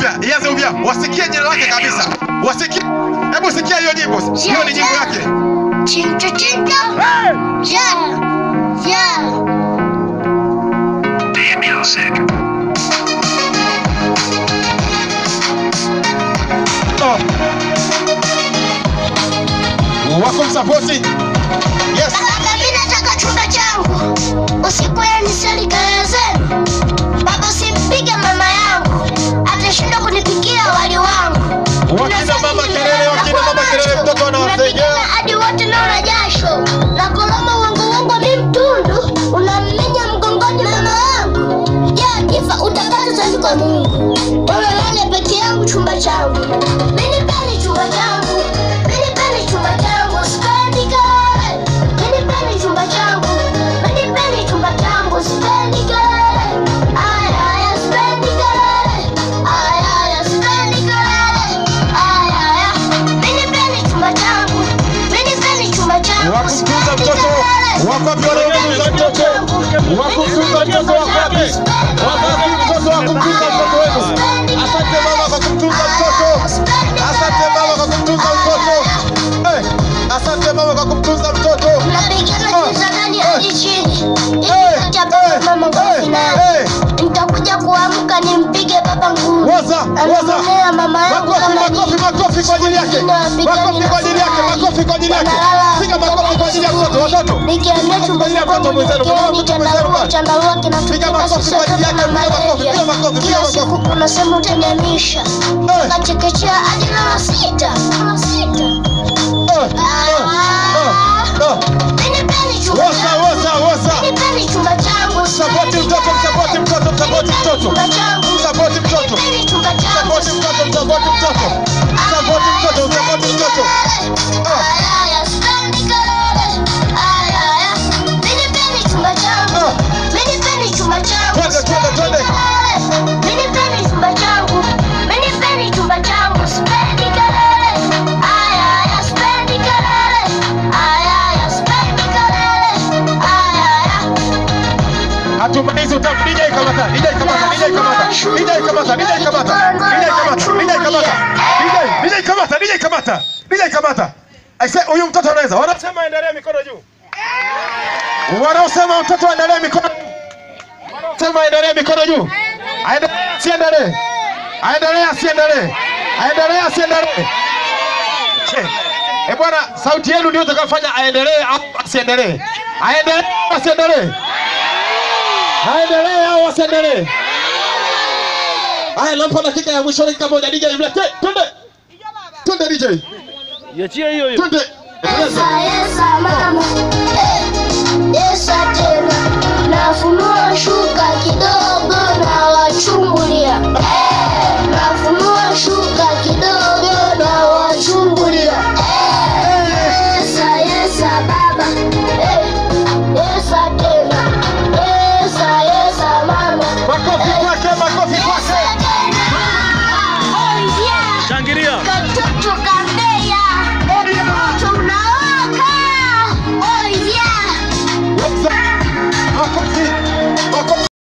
upya, ianze upya. Wasikie jina lake kabisa. Wasikie. Hebu sikia hiyo nyimbo. Hiyo ni nyimbo yake. Chincho chincho. Yeah. Yeah. Oh. Wako msapoti. Yes. Baba, mimi nataka chumba changu. Usiku nisali kaya zenu. Baba, usimpige mama yangu. Atashindwa kunipikia wali wangu. Wakina mama kelele, wakina mama kelele, mtoto anawasengea. Unapigana hadi wote naona jasho. Na koloma wangu wangu mi mtundu. Unammenya mgongoni mama wangu. Je, kifa utapata taji kwa Mungu. Wewe lale peke yangu chumba changu. Mimi pale chumba changu. Mimi pale chumba changu. Sipendi kelele. Mimi pale chumba changu. Mimi pale chumba changu. Sipendi kelele. Aya, aya, sipendi kelele. Aya, aya, sipendi kelele. Aya, aya. Mimi pale chumba changu. Mimi pale chumba changu. Wakumtunza mtoto. Wako wapi wale wakumtunza mtoto? Wakumtunza mtoto wako wapi? Wako wapi mtoto wa kumtunza mtoto wenu? Asante mama kwa kumtunza mtoto. Asante mama kwa kumtunza mtoto. Eh, Asante mama kwa kumtunza mtoto. Napigana kizanani hadi chini. Eh, Ili nitapata mama kwa eh, finali. eh. Nitakuja kuamka nimpige baba ngumi. Waza, waza. Anamwonea mama yangu Makofi, kama makofi, nini. makofi kwa ajili yake. Makofi kwa ajili yake, makofi kwa ajili yake. Piga makofi kwa ajili ya mtoto, watoto. Nikiambia chumba Piga changu mtoto mwenzenu, piga nikieni mtoto mwenzenu chandarua basi. chandarua Piga kinatutoka makofi sisi kwa ajili sote yake, na piga makofi, malaria. piga makofi, piga Kila makofi. siku unasema utaniamisha. Eh. Nachekechea hadi mara sita. Mara sita. Eh, eh, eh, eh. Nipeni chumba Wosa, changu. wosa, wosa. Nipeni chumba changu. Sapoti mtoto, msapoti mtoto, msapoti mtoto. Chumba changu. Msapoti mtoto. Nipeni chumba changu. Msapoti mtoto, msapoti mtoto. Msapoti mtoto, msapoti mtoto. Ayaya, sipendi kelele. Ayaya. Nipeni chumba changu. Ah. Nipeni chumba changu. Twende, twende, twende. Nipeni chumba changu. Nipeni chumba changu. Sipendi kelele. Ayaya, sipendi kelele. Ayaya, sipendi kelele. Ayaya. Hatumalizi utamu. DJ kamata, DJ kamata, DJ kamata. DJ kamata, DJ kamata. DJ kamata, DJ kamata. DJ, DJ kamata, DJ kamata. DJ kamata. I say huyu mtoto anaweza. Wanasema endelee mikono juu. Wanaosema mtoto aendelee mikono juu. Wanaosema aendelee mikono juu. Aendelee asiendelee. Aendelee asiendelee. Aendelee asiendelee. Che. Eh bwana, sauti yenu ndio itakayofanya aendelee au asiendelee. Aendelee au asiendelee. Aendelee au asiendelee? Haya, nampa dakika ya mwisho, dakika moja. DJ mlete, twende, twende DJ, Iachie hiyo hiyo. twende. Endeleza. Esa, esa, mama.